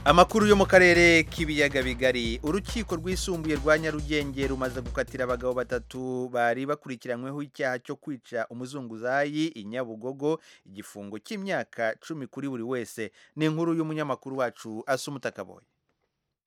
amakuru yo mu karere k'ibiyaga bigari urukiko rwisumbuye rwa nyarugenge rumaze gukatira abagabo batatu bari bakurikiranyweho icyaha cyo kwica umuzunguzayi i nyabugogo igifungo cy'imyaka cumi kuri buri wese ni inkuru y'umunyamakuru wacu asumutakabonye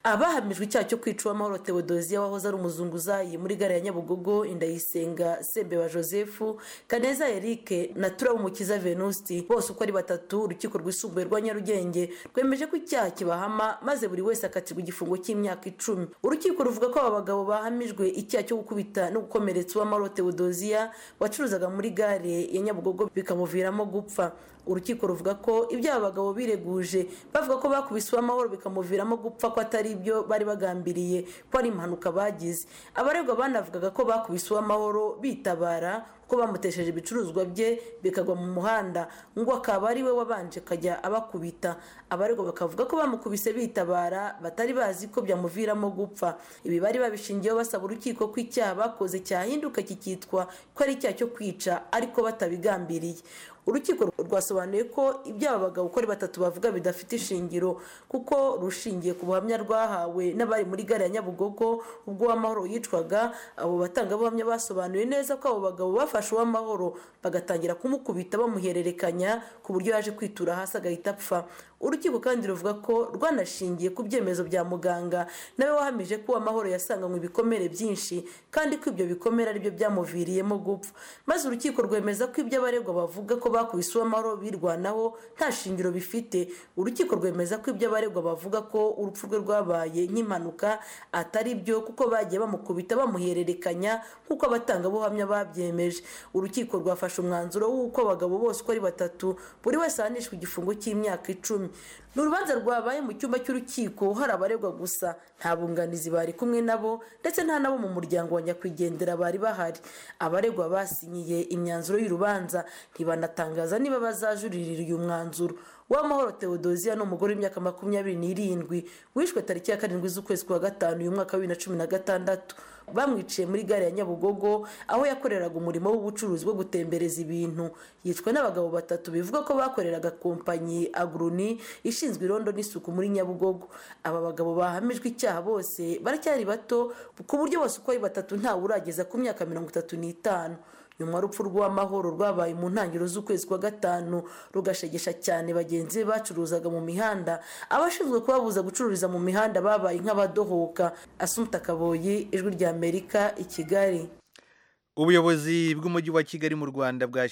abahamijwe icyaha cyo kwica uwamahoro tewodoziya wahoze ari umuzunguzayi muri gare ya nyabugogo indayisenga sembeba joseph kaneza eric na turabumukiza venusti bose uko ari batatu urukiko rwisumbuye rwa nyarugenge rwemeje ko icyaha kibahama maze buri wese akatirwa igifungo cy'imyaka icumi urukiko ruvuga ko aba bagabo bahamijwe icyaha cyo gukubita no gukomeretsa uwamahoro tewodoziya wacuruzaga muri gare ya nyabugogo bikamuviramo gupfa urukiko ruvuga ko ibyaha abagabo bireguje bavuga ko bakubise uwamahoro bikamuviramo gupfa ko atari ibyo bari bagambiriye ko ari impanuka bagize abaregwa banavugaga ko bakubise uwamahoro bitabara ko bamutesheje ibicuruzwa bye bikagwa mu muhanda ngo akaba ari we wabanje akajya abakubita abaregwa bakavuga ko bamukubise bitabara batari bazi ko byamuviramo gupfa ibi bari babishingiyeho basaba urukiko ko icyaha bakoze cyahinduka kikitwa ko ari icyaha cyo kwica ariko batabigambiriye urukiko rwasobanuye ko ibyaha abagabo uko ari batatu bavuga bidafite ishingiro kuko rushingiye ku buhamya rwahawe n'abari muri gare ya nyabugogo ubwo uwamahoro yicwaga abo batangabuhamya basobanuye neza ko abo bagabo bafashe uwamahoro bagatangira kumukubita bamuhererekanya ku buryo yaje kwitura hasi agahita apfa urukiko kandi ruvuga ko rwanashingiye ku byemezo bya muganga nawe wahamije ko uwamahoro yasanganywe ibikomere byinshi kandi ko ibyo bikomere aribyo byamuviriyemo gupfa maze urukiko rwemeza ko ibyo abaregwa bavuga ko bakubise uwamahoro birwanaho nta shingiro bifite urukiko rwemeza ko ibyo abaregwa bavuga ko urupfu rwe rwabaye nk'impanuka atari byo kuko bagiye bamukubita bamuhererekanya nk'uko abatangabuhamya babyemeje urukiko rwafashe umwanzuro w'uko abagabo bose uko ari batatu buri wese ahanishwa igifungo cy'imyaka icumi ni urubanza rwabaye mu cyumba cy'urukiko hari abaregwa gusa nta bunganizi bari kumwe nabo ndetse nta nabo mu muryango wa nyakwigendera bari bahari abaregwa basinyiye imyanzuro y'urubanza ntibanatangaza niba bazajuririra uyu mwanzuro w'amahoro tewodoziya ni umugore w'imyaka makumyabiri n'irindwi wishwe tariki ya karindwi z'ukwezi kwa gatanu uyu mwaka wa bibiri na cumi na gatandatu bamwiciye muri gare ya nyabugogo aho yakoreraga umurimo w'ubucuruzi wo gutembereza ibintu yicwa n'abagabo batatu bivuga ko bakoreraga kompanyi agruni ishinzwe irondo n'isuku muri nyabugogo aba bagabo bahamijwe icyaha bose baracyari bato ku buryo bose uko ari batatu ntawe urageza ku myaka mirongo itatu n'itanu nyuma y'urupfu rw'amahoro rwabaye mu ntangiriro z'ukwezi kwa gatanu rugashegesha cyane bagenzi be bacuruzaga mu mihanda abashinzwe kubabuza gucururiza mu mihanda babaye nk'abadohoka asumta kaboyi ijwi ry'amerika i kigali ubuyobozi bw'umujyi wa kigali mu rwanda